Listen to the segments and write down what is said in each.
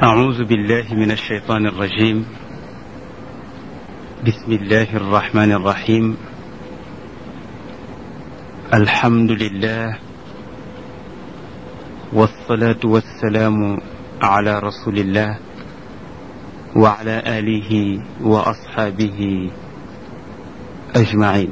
أعوذ بالله من الشيطان الرجيم بسم الله الرحمن الرحيم الحمد لله والصلاة والسلام على رسول الله وعلى آله وأصحابه أجمعين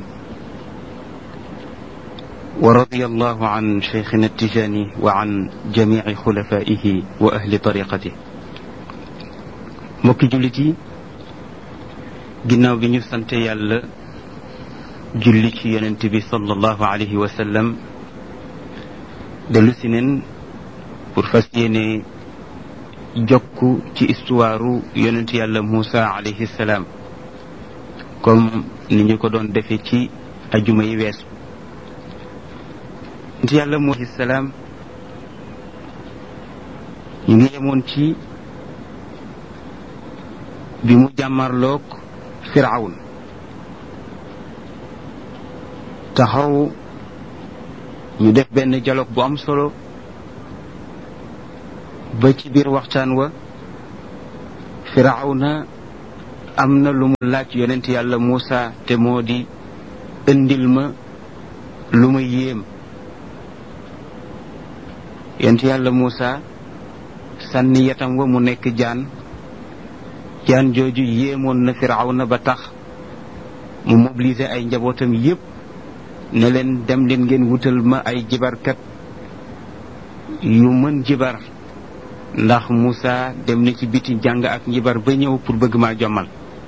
ورضي الله عن شيخنا التجاني وعن جميع خلفائه وأهل طريقته mbokki jullit yi ginnaaw bi ñu sante yàlla julli ci yonent bi sallallahu alayhi wa sallam dellu si neen pour fas yéene jokk ci histoire yonent yàlla Moussa alayhi salaam comme ni ñu ko doon defe ci ajuma yi weesu yonent yàlla Moussa alayhi salaam ñu ngi yemoon ci bi mu jàmmarloog firawn taxaw ñu def benn dialogue bu am solo ba ci biir waxtaan wa firawna am na lu mu laaj yonent yàlla Muusa te moo di indil ma lu ma yéem yonent yàlla Muusa sànni yatam wa mu nekk jaan jaan jooju yéemoon na firawna ba tax mu mobiliser ay njabootam yépp ne leen dem leen ngeen wutal ma ay jibarkat yu mën jibar ndax Moussa dem na ci biti jàng ak njibar ba ñëw pour bëgg maa jommal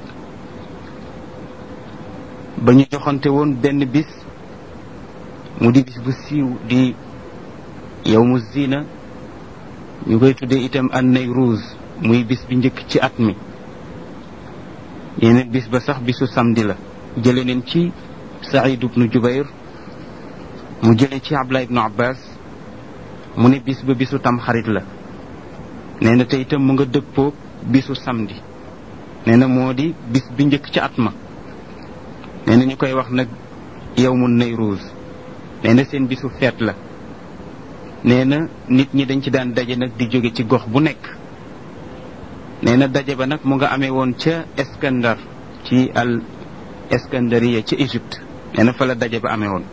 ba ñu joxante woon benn bis mu di bis bu siiw di yow mu zina ñu koy tuddee itam an Nayruuz muy bis bi njëkk ci at mi yeneen bis ba sax bisu samedi la jële neen ci Saïd ibnu Jubayr mu jële ci Abdullah ibnu Abbas mu ne bis ba bisu tam xarit la nee na te itam mu nga dëppoo bisu samedi nee na moo di bis bi njëkk ci at ma nee na ñu koy wax nag yow mu Nayruuz nee na seen bisu feet la nee na nit ñi dañ ci daan daje nag di jóge ci gox bu nekk nee na daje ba nag mu nga amee woon ca Iskandar ci al Iskandariya ca Égypte nee na fa la daje ba amee woon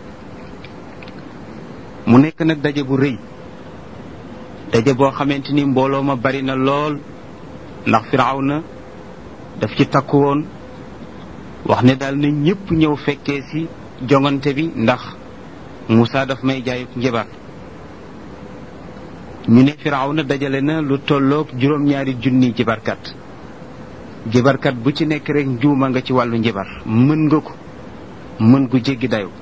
mu nekk nag daje bu rëy daje boo xamante ni mbooloo ma bari na lool ndax Firawna daf ci takku woon wax ne daal na ñépp ñëw fekkee ci jongante bi ndax Moussa daf may jaayuk njabar ñu ne firawna dajale na lu tolloog juróom-ñaari junni jibarkat jibarkat bu ci nekk rek njuuma nga ci wàllu njibar mën nga ko mën gu jéggi dayu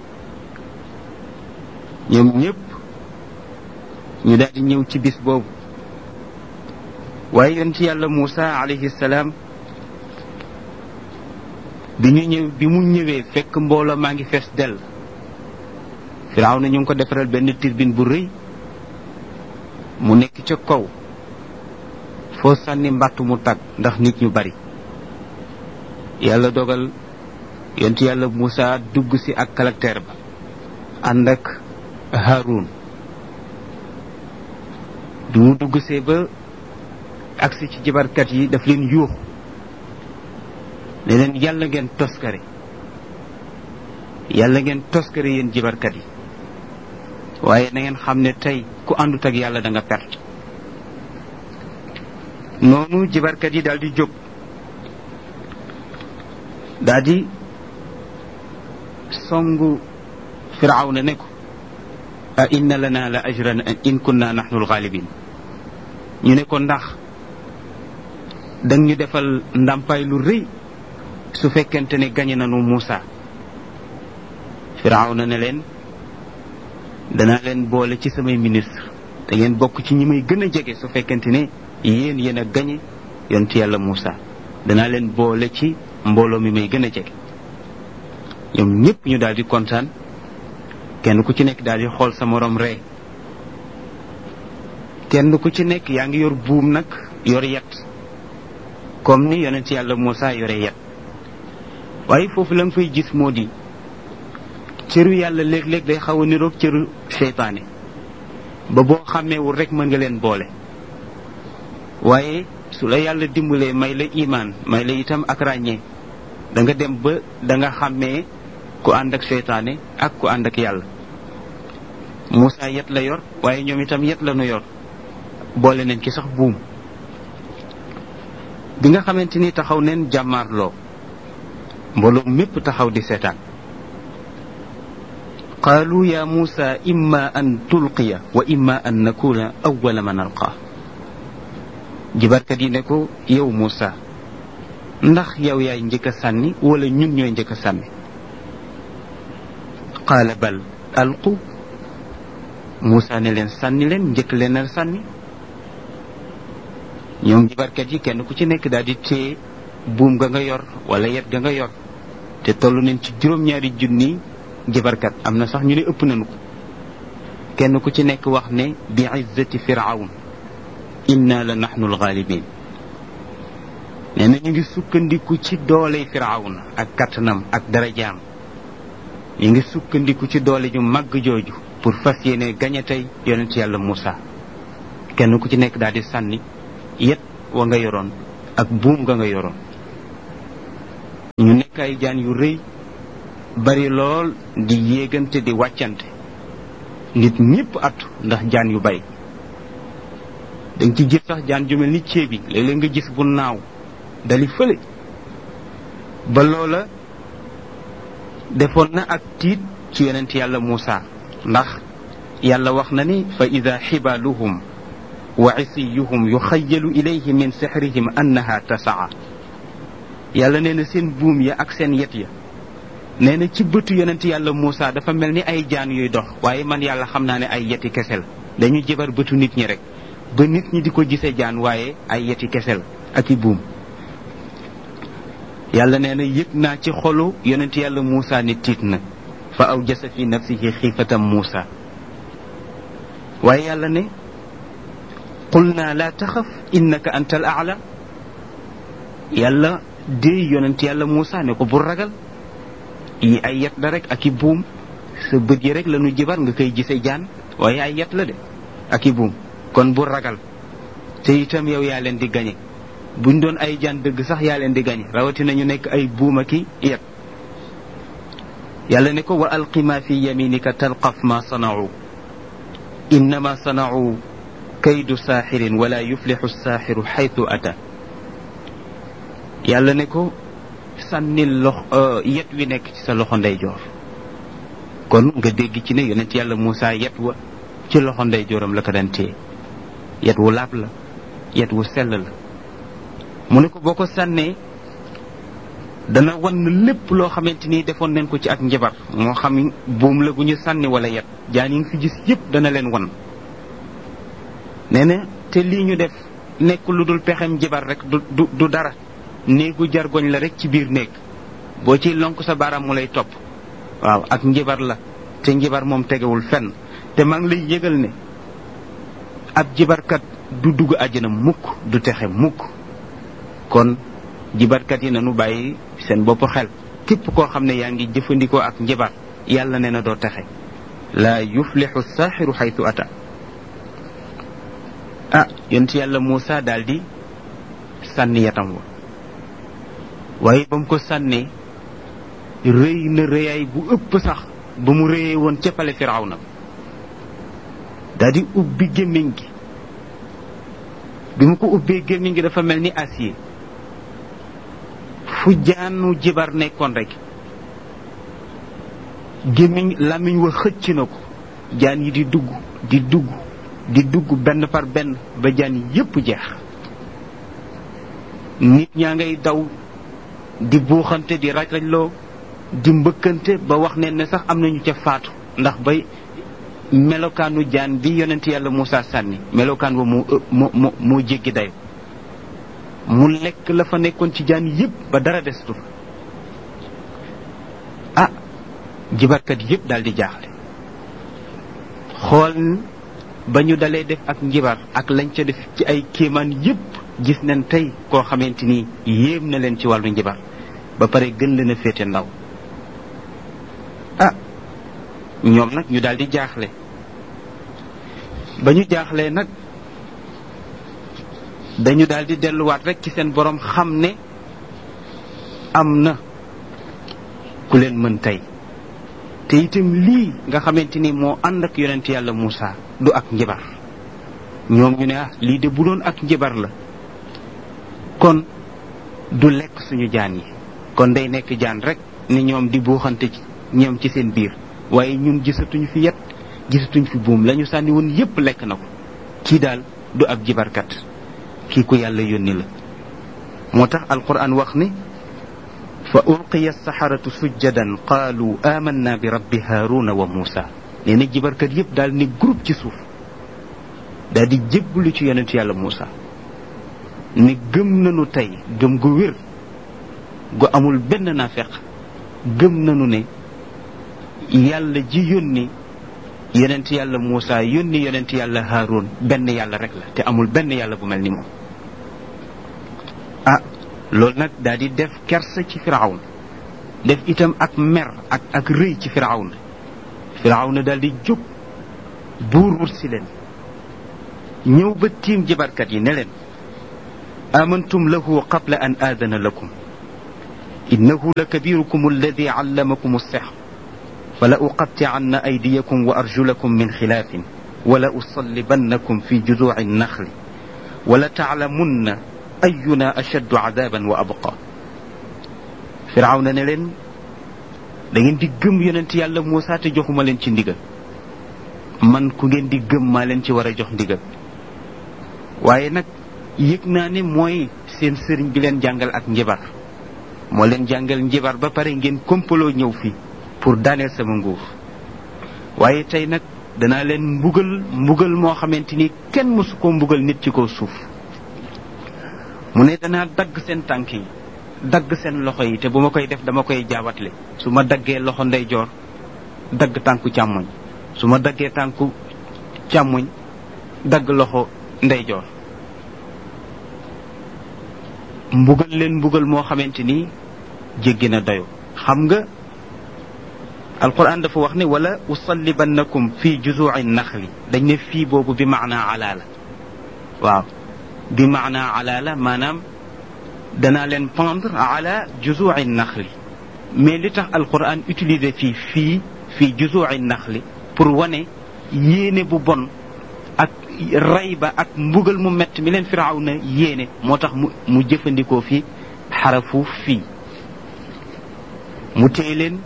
ñoom ñépp ñu daal di ñëw ci bis boobu waaye yonent yàlla Muusa alayhi salaam bi ñu ñëw bi mu ñëwee fekk mbooloo maa ngi fees dell firawna ñu ngi ko defaral benn tirbin bu rëy mu nekk ca kaw foo sànni mbàtt mu tag ndax nit ñu bari yàlla dogal yonent yàlla Moussa dugg si ak caractère ba ànd ak Haroun du mu dugg see ba agsi ci jibarkat yi daf leen yuux ne leen yàlla ngeen toskare yàlla ngeen toskare yéen jibarkat yi waaye na ngeen xam ne tey ku àndut ak yàlla da nga perte noonu jibarkat yi daal di jóg daal di songu firawna ne ko a inna lana la ajran in kunna nahnu alxaalibin ñu ne ko ndax dang ñu defal ndàmpaay lu rëy su fekkente ne gañe nanu Muusa firawna ne leen danaa leen boole ci samay ministre da ngeen bokk ci ñi may gën a jege su fekkente ne yéen yéen a gañe yonent yàlla Moussa danaa leen boole ci mbooloo mi may gën a jege ñoom ñëpp ñu daal di kontaan kenn ku ci nekk daal di xool sa morom ree kenn ku ci nekk yaa ngi yor buum nag yor yet comme ni yonent yàlla Moussa yore yet waaye foofu la nga fay gis moo di cëru yàlla léeg-léeg day xaw a niroog cëru seytaane ba boo xàmmeewul rek mën nga leen boole waaye su la yàlla dimbalee may la imaan may la itam ak ràññee da nga dem ba da nga xàmmee ku ànd ak seytaane ak ku ànd ak yàlla Moussa yet la yor waaye ñoom itam yet la nu yor boole nañ ci sax buum bi nga xamante ni taxaw neen jàmmaarloo mbooloo mépp taxaw di seetaan qaalu ya Moussa imma an tulqiya wa imma an nakuna awwala man alqaa jibarkat yi ne ko yow Moussa ndax yow yaay njëkk a sànni wala ñun ñooy njëkk a sànni qaala bal alqu Moussa ne leen sànni leen njëkk leen a sànni ñoom jibarkat yi kenn ku ci nekk daal di téye buum ga nga yor wala yet ga nga yor te toll nañ ci juróom-ñaari junni jibarkat am na sax ñu ne ëpp nañu ko kenn ku ci nekk wax ne bi izzati firawn inna la nahnu alxaalibin nee na ñu ngi sukkandiku ci doole firawna ak kattanam ak darajaam ñu ngi sukkandiku ci doole ju màgg jooju pour fas yéene gañe tey yonent yàlla Moussa kenn ku ci nekk daal di sànni yet wa nga yoroon ak buum nga nga yoroon ñu nekk ay jaan yu rëy bari lool di yéegante di wàccante nit ñépp at ndax jaan yu bari dañ ci gis sax jaan ju mel ni ceebi léeg-léeg nga gis bu naaw dali fële ba loola defoon na ak tiit ci yonent yàlla Moussa ndax yàlla wax na ni fa ida xibaaluhum wa isiyuhum yuxayalu ilayhi min sixrihim annaha tasaa yàlla nee na seen buum ya ak seen yet ya nee na ci bëtu yonent yàlla Moussa dafa mel ni ay jaan yuy dox waaye man yàlla xam naa ne ay yeti kese la dañu jëbar bëtu nit ñi rek ba nit ñi di ko gisee jaan waaye ay yeti kese la ak i buum yàlla nee na yëg naa ci xolu yonent yàlla Moussa ni tiit na fa aw jasa fi nafsihi xiifatam Moussa waaye yàlla ne qul naa laa taxaf innaka anta al aala yàlla dee yonent yàlla Moussa ne ko bul ragal yi ay yet la rek ak i buum sa bët yi rek la nu jibar nga koy gisee jaan waaye ay yet la de ak i buum kon bul ragal te itam yow yaa leen di gañe buñ doon ay jaan dëgg sax yaa leen di gañe rawatina ñu nekk ay buuma ki yet yàlla ne ko wa alqi ma fi yaminika talqaf ma sanau innama sanau kaydu saaxirin wala yuflixu saaxiru xaytu ata yàlla ne ko sànnil lox yet wi nekk ci sa loxo ndeyjoor kon nga dégg ci ne yonent yàlla Moussa yet wa ci loxo ndeyjooram la ko daan téye yet wu laab la yet wu sell la mu ne ko boo ko sànnee dana wan lépp loo xamante ni defoon nañ ko ci ak njabar moo xam buum la gu ñu sànni wala yet jaan yi nga fi gis yépp dana leen wan nee na te lii ñu def nekk lu dul pexem njabar rek du du du dara néegu jargoñ la rek ci biir néeg boo ciy lonk sa baaraam mu lay topp waaw ak njabar la te njabar moom tegewul fenn te maa ngi lay yëgal ne ab jibarkat du dugg àjjana mukk du texe mukk kon jibarkat yi nanu bàyyi seen bopp xel képp koo xam ne yaa ngi jëfandikoo ak njabar yàlla nee na doo texe laa yuflixu saaxiru xaytu ata ah yonent yàlla Moussa daal di sànni yatam wa waaye ba mu ko sànnee rëy na rëyaay bu ëpp sax ba mu rëyee woon ca pale Firawna daal di ubbi gémmiñ gi bi mu ko ubbee gémmiñ gi dafa mel ni acier fu jaanu jibar nekkoon rek gémmiñ làmmiñ wa xëcc na ko jaan yi di dugg di dugg di dugg benn par benn ba jaan yépp jeex nit ñaa ngay daw di buuxante di raj-rajloo di mbëkkante ba wax ne ne sax am nañu ca faatu ndax bay melokaanu jaan bi yonent yàlla Moussa sànni melokaan wa moo moo moo moo jéggi dayo mu lekk la fa nekkoon ci jaan yépp ba dara destu ah jibarkat yépp daal di jaaxle xool ba ñu dalee def ak njibar ak lañ ca def ci ay kéemaan yépp gis nañ tey koo xamante ni yéem na leen ci wàllu njibar ba pare gën leen a féete ndaw ah ñoom nag ñu daal di jaaxle ba ñu jaaxlee nag dañu daal di delluwaat rek ci seen borom xam ne am na ku leen mën tey te itam lii nga xamante ni moo ànd ak yonent yàlla Moussa du ak njabar ñoom ñu ne ah lii de bu doon ak njabar la kon du lekk suñu jaan yi kon day nekk jaan rek ni ñoom di buuxante ci ñoom ci seen biir waaye ñun gisatuñu fi yet gisatuñ fi buum la ñu sànni woon yépp lekk na ko kii daal du ab jibarkat kii ku yàlla yónni la moo tax alquran wax ni fa ulqiya saxaratu sujjadan qaalu amanna bi rabbi haaruna wa muusa nee na jibarkat yépp daal ni groupe ci suuf daal di jébbalu ci yonent yàlla muusa ni gëm nañu tey gëm gu wér gu amul benn naafeq gëm nañu ne yàlla ji yónni yonent yàlla Muusa yónni yonent yàlla Haarun benn yàlla rek la te amul benn yàlla bu mel ni moom ah loolu nag daal di def kersa ci firawn def itam ak mer ak ak rëy ci firawn firawn daal di jóg buur wut si leen ñëw ba tiim jabarkat yi ne leen amantum lahu qabla an aadana lakum innahu la kabirukum alladi allamakum alsihr فلأقطعن أيديكم وأرجلكم من خلاف ولأصلبنكم في جذوع النخل ولتعلمن أينا أشد عذابا وأبقى فرعون نلن da ngeen di gëm yonent yàlla Moussa te joxuma leen ci ndigal man ku ngeen di gëm maa leen ci war a jox ndigal waaye nag yëg naa ne mooy seen sëriñ bi leen jàngal ak njibar moo leen jàngal njibar ba pare ngeen kompaloo ñëw fii pour daaneel sama nguur waaye tey nag danaa leen mbugal mbugal moo xamante ni kenn mësu ko mbugal nit ci kaw suuf mu ne danaa dagg seen tànk yi dagg seen loxo yi te bu ma koy def dama koy jaawatle su ma daggee loxo ndeyjoor dagg tànku càmmoñ su ma daggee tànku càmmoñ dagg loxo ndeyjoor mbugal leen mbugal moo xamante ni jéggi na dayo xam nga alquran dafa wax ne wala usallibannakum fi juzuci naxli dañ ne fii boobu bi maanaa ala la waaw bi maanaa ala la maanaam danaa leen pendre ala juzuci naxli mais li tax alquran utiliser fii fii fii juzuci naxli pour wane yéene bu bon ak rey ba ak mbugal mu mett mi leen firaaw na yéene moo tax mu mu jëfandikoo fi xarafu fii mu téye leen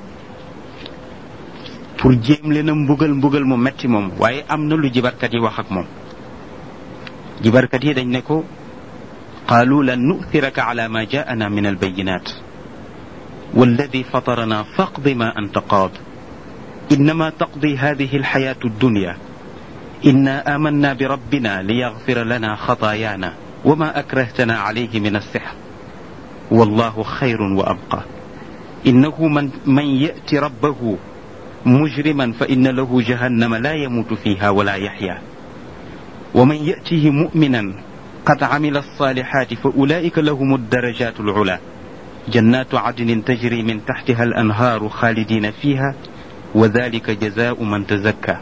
pour jéem leen a mbugal mbugal mu metti moom waaye am na lu jibarkat yi wax ak moom jibarkat yi dañ ne ko qaalu lan nu'thiraka ala ma jaana min albayinat والذي فطرنا فاقض ما أنت قاض إنما تقضي هذه الحياة الدنيا إنا آمنا بربنا ليغفر لنا خطايانا وما أكرهتنا عليه من السحر والله خير وأبقى إنه من, من يأتي ربه مجرما فإن له جهنم لا يموت فيها ولا يحيا ومن يأته مؤمنا قد عمل الصالحات فأولئك لهم الدرجات العلى جنات عدن تجري من تحتها الأنهار خالدين فيها وذلك جزاء من تزكى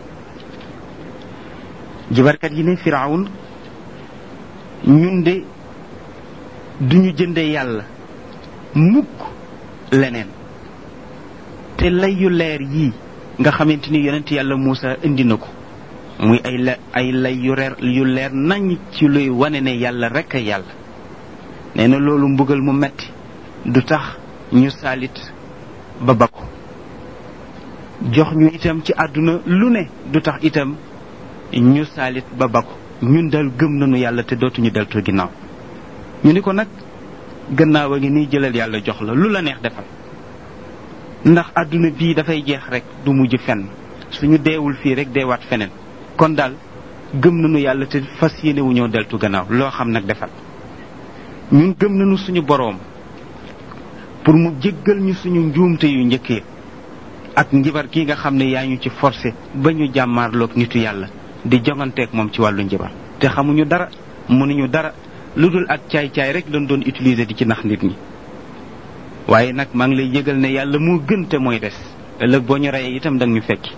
jibarkat yi ne firawn ñun de duñu jënde yàlla mukk leneen te lay yu leer yii nga xamante ni yonent yàlla Muusa indi na ko muy ay la ay lay yu reer yu leer nañ ci luy wane ne yàlla rek a yàlla nee na loolu mbugal mu metti du tax ñu saalit ba bakku jox ñu itam ci àdduna lu ne du tax itam ñu saalit ba bakku ñun dal gëm nañu yàlla te dootuñu deltu ginnaaw ñu ni ko nag gannaaw a ngi nii jëlal yàlla jox la lu la neex defal ndax àdduna bii dafay jeex rek du mujj fenn suñu deewul fii rek deewaat feneen kon daal gëm nañu yàlla te fas yéene wu ñoo deltu gannaaw loo xam nag defal ñun gëm nañu suñu boroom pour mu jéggal ñu suñu njuumte yu njëkk yi ak njibar kii nga xam ne yaa ñu ci forcé ba ñu jàmmaarloog nitu yàlla di jonganteeg moom ci wàllu njibar te xamuñu dara mënuñu dara lu dul ak caay-caay rek lañ doon utiliser di ci nax nit ñi waaye nag maa ngi lay yëgal ne yàlla moo gën te mooy des ëllëg boo ñu reyee itam danga ñu fekki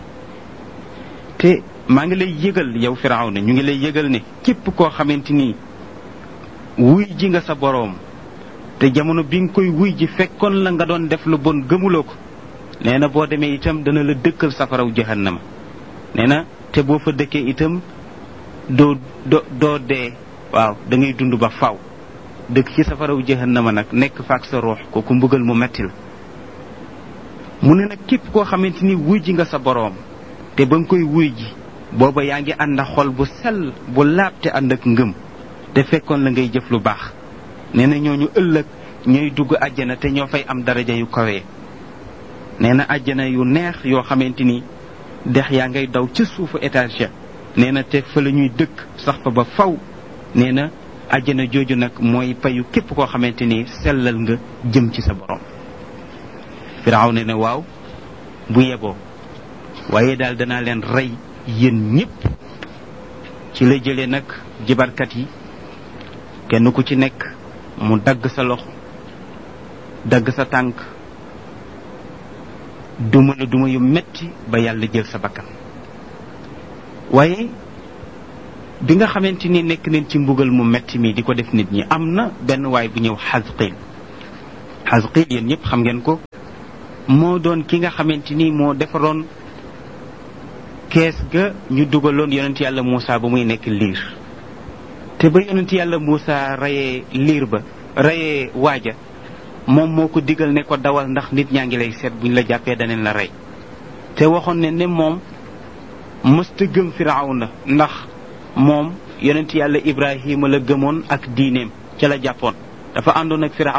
te maa ngi lay yëgal yow Firawna ñu ngi lay yëgal ne képp koo xamante ni wuy ji nga sa boroom te jamono bi nga koy wuy ji fekkoon la nga doon def lu bon gëmuloo ko nee na boo demee itam dana la dëkkal safaraw jahannama nee na te boo fa dëkkee itam doo do doo dee waaw da ngay dund ba faw dëkk ci safaraw jahannama nag nekk faak sa ruux kooku mbugal mu metti la mu ne nag képp koo xamante ni wuy ji nga sa boroom te ba nga koy wuy ji booba yaa ngi ànd ak xol bu sell bu laab te ànd ak ngëm te fekkoon la ngay jëf lu baax nee na ñooñu ëllëg ñooy dugg àjjana te ñoo fay am daraja yu kawee nee na àjjana yu neex yoo xamante ni dex yaa ngay daw ca suufu étage nee na te fa la ñuy dëkk sax fa ba faw nee na àjjana jooju nag mooy payu képp koo xamante ni sellal nga jëm ci sa borom firaaw ne ne waaw bu yeboo waaye daal danaa leen rey yéen ñépp ci la jëlee nag jibarkat yi kenn ku ci nekk mu dagg sa loxo dagg sa tànk duma la duma yu metti ba yàlla jël sa bakkan waaye bi nga xamante ni nekk nañ ci mbugal mu metti mi di ko def nit ñi am na benn waay bu ñëw xasqil xasqil yéen ñëpp xam ngeen ko moo doon ki nga xamante ni moo defaroon kees ga ñu dugaloon yonent yàlla Moussa ba muy nekk liir te ba yonent yàlla Moussa rayee liir ba rayee waaja moom moo ko digal ne ko dawal ndax nit ñaa ngi lay seet buñ la jàppee daneen la rey te waxoon ne ne moom mësta gëm firawna ndax moom yonent yàlla Ibrahima la gëmoon ak diineem ca la jàppoon dafa àndoon ak